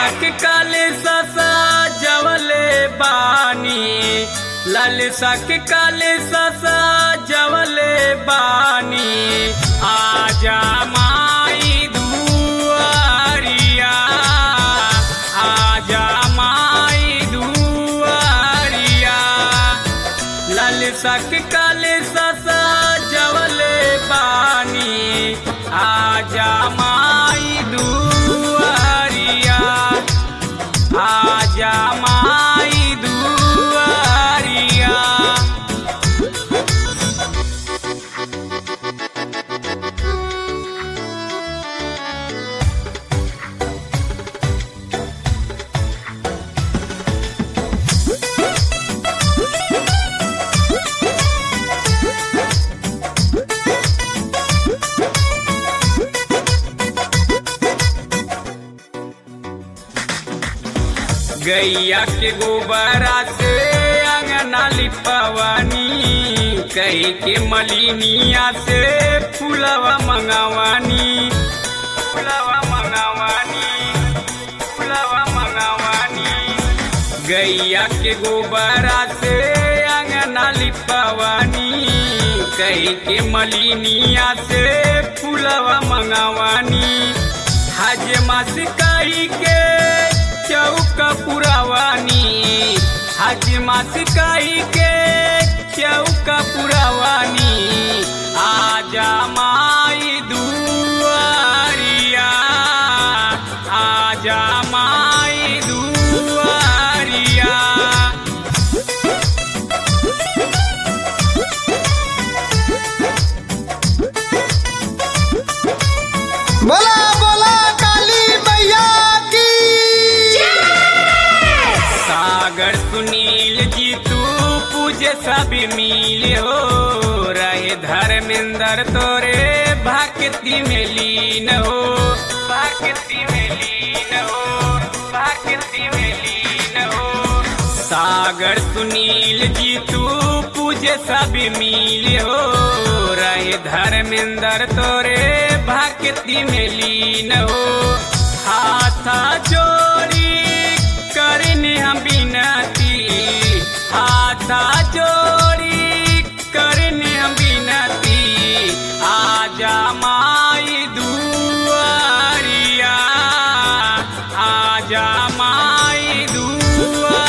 के काले ससा जवले बानी ललसा के काले ससा जवले बानी आजा माई दुआरिया आजा माई दुआरिया ललसा के काले ससा जवले बानी आजा माई दुआरिया आजा माई दुआरिया गैया के गोबरा से अंगना लिपवानी कही के मलिनिया से फुलवा मंगवानी फुलवा मंगवानी फुलवा मंगवानी गैया के गोबरा से अंगना लिपवानी कही के मलिनिया से फुलवा मंगवानी हजमा से कही के चौक पुरावानी हजमा से कही के चौक पुरावानी आजा माई दुआरिया आजा माई दुआरिया बोला बोला काली मैया की सागर सुनील जी तू पूजे सब मिले हो रहे धर्मेंद्र तोरे भक्ति में लीन हो भक्ति में लीन हो भक्ति में लीन हो सागर सुनील जी तू पूजे सब मिले हो रहे धर्मेंद्र तोरे भक्ति में लीन हो हाथा जोड़ी करने हम बिनती हाथा जोड़ी करने हम बिनती आजा माई दुआरिया आजा माई दुआरिया